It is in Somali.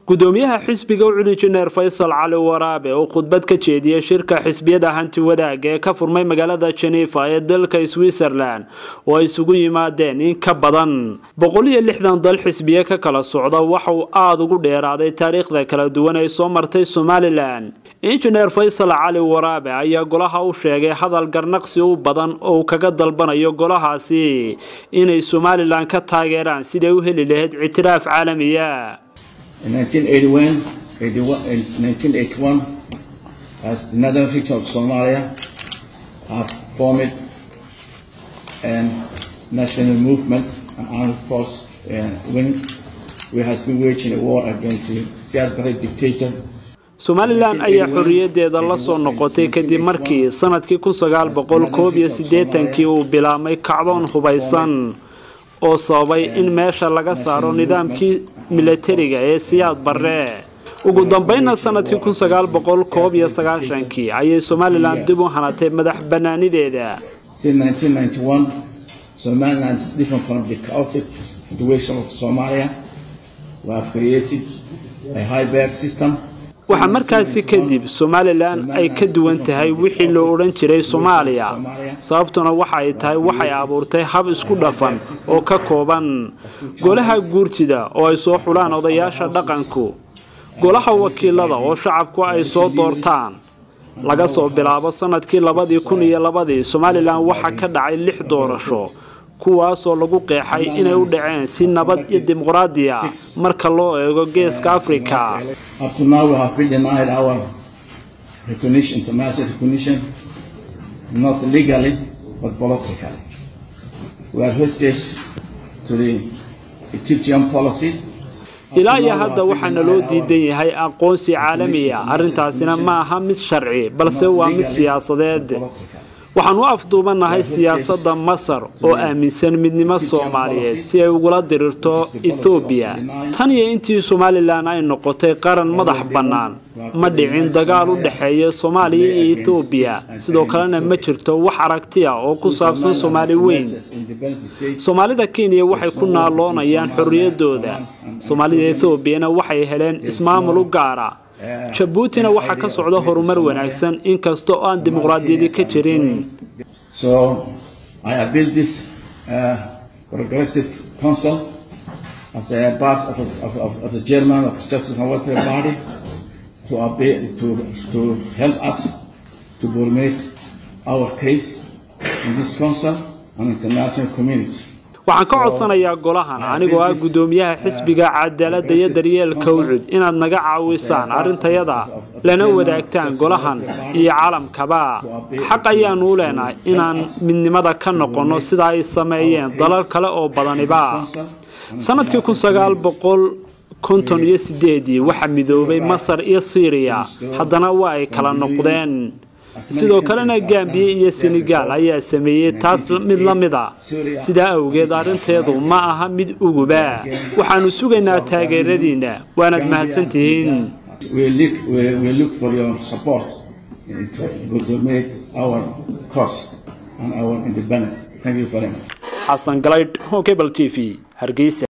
gudoomiyaha xisbiga ucud injineer faysal cali waraabe oo khudbad ka jeediyey shirka xisbiyada hanti wadaaga ee ka furmay magaalada jenefa ee dalka switzerland oo ay isugu yimaadeen in ka badan boqol iyo lixdan dal xisbiye ka kala socda waxa uu aada ugu dheeraaday taariikhda kala duwan ay soo martay somalilan injineer faysal cali waraabe ayaa golaha u sheegay hadal garnaqsi u badan oo uu kaga dalbanayo golahaasi inay somalilan ka taageeraan siday u heli lahayd ictiraaf caalamiya In 1981, 81, in 1981, as the northern region of Somalia have formed a national movement, an armed force, uh, when we has been waging a war against the Siad Barre dictator somalilan ayaa xorriyadeeda la soo noqotay kadib markii sanadkii kun sagaal boqol koob iyo siddeetankii uu bilaabmay kacdoon hubaysan oo sababay in meesha laga saaro nidaamkii milatariga ee siyaad barre ugu dambeynna sanadkii kun sagaal boqol koob iyo sagaashankii ayay somalilan dib u hanatay madax bannaanideeda Since 1991, Somaliland is different from the chaotic situation of Somalia. We have created a hybrid system waxaa markaasi kadib somalilan ay ka duwan tahay wixii loo odhan jiray soomaaliya sababtuna waxa ay tahay waxay abuurtay hab isku dhafan oo ka kooban golaha guurtida oo ay soo xulaan odayaasha dhaqanku golaha wakiilada oo shacabku ay soo doortaan laga soo bilaabo sanadkii labadii kun iyo labadii somalilan waxaa ka dhacay lix doorasho kuwaasoo lagu qeexay inay u dhaceen si nabad iyo dimuqraadiya marka loo eego geeska afrika Up to now, we have been denied our recognition, international recognition, not legally, but politically. We are hostage to the Egyptian policy. ilaa iyo hadda waxaana loo diidan yahay aqoonsi caalamiya arrintaasina ma aha mid sharci balse waa mid siyaasadeed waxaan u afduubanahay siyaasadda masar oo aaminsan midnimo soomaaliyeed si ay ugula dirirto ethoobiya tan iyo intii somalilan ay noqotay qaran madax bannaan ma dhicin dagaal u dhexeeya soomaaliya iyo ethoobiya sidoo kalena ma jirto wax aragti ah oo ku saabsan soomaali weyn soomaalida kenya waxay ku naaloonayaan xorriyadooda soomaalida ethoobiana waxay heleen ismaamul u gaara jabuutina waxaa ka socda horumar wanaagsan inkasta oo aan dimuqraadiyadi ka jirin So I have built this uh, progressive council as a part of, of, of, of the German of Justice and Welfare Body to, obey, to, to help us to formulate our case in this council and international community. waxaan ka codsanayaa golahan anigoo ah guddoomiyaha xisbiga cadaaladda iyo daryeelka ucud inaad naga caawisaan arrintayada lana wadaagtaan golahan iyo caalamkaba xaq ayaanu u leenahay inaan midnimada ka noqonno sida ay sameeyeen dalal kale oo badaniba sanadkii kun sagaal boqol konton iyo sideedii waxaa midoobay masar iyo siiriya haddana waa ay kala noqdeen sidoo kalena gambiye iyo senegaal ayaa sameeyey taas mid la mida sidaa awgeed arrinteedu ma aha mid uguba waxaanu sugaynaa taageeradiinna waanaad mahadsantihiin We look, we, we look for your support to make our cause and our independence. Thank you very much. xasan galaydh hokebal t v hargeysa